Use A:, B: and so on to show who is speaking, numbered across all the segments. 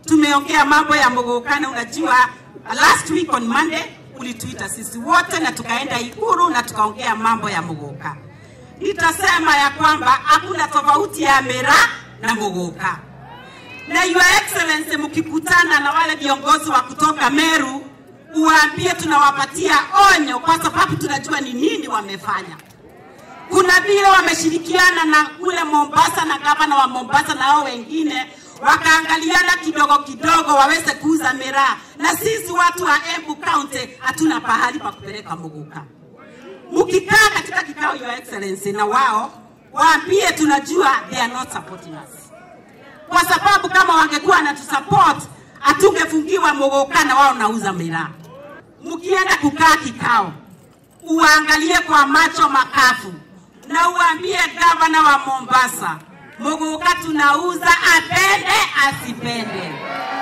A: tumeongea mambo ya Mogokana. Unajua, last week on Monday ulituita sisi wote na tukaenda Ikuru na tukaongea mambo ya Mogoka. Nitasema ya kwamba hakuna tofauti ya Mera na Mogoka, na Your Excellency, mkikutana na wale viongozi wa kutoka Meru, uwaambie tunawapatia onyo, kwa sababu tunajua ni nini wamefanya kuna vile wameshirikiana na kule Mombasa na gavana wa Mombasa na hao wengine wakaangaliana kidogo kidogo waweze kuuza miraa, na sisi watu wa Embu County hatuna pahali pa kupeleka Muguka. Mkikaa katika kikao, Your Excellency, na wao waambie tunajua they are not supporting us, kwa sababu kama wangekuwa wanatusupport hatungefungiwa Muguka na wao nauza miraa. Mkienda kukaa kikao, uwaangalie kwa macho makafu na uambie gavana wa Mombasa, Muguka tunauza, apende asipende,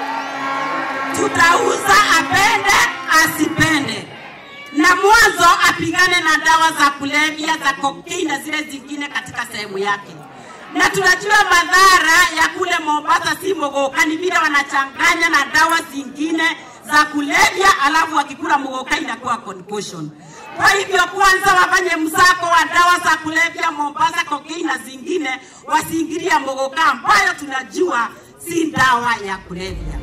A: tutauza apende asipende, na mwanzo apigane na dawa za kulevya za kokaini na zile zingine katika sehemu yake. Na tunajua madhara ya kule Mombasa si Muguka, ni vile wanachanganya na dawa zingine za kulevya, alafu wakikula Muguka inakuwa concussion. Kwa hivyo kwanza wafanye msako wa dawa za kulevya Mombasa, kokaini na zingine, wasiingilia Muguka ambayo tunajua si dawa ya kulevya.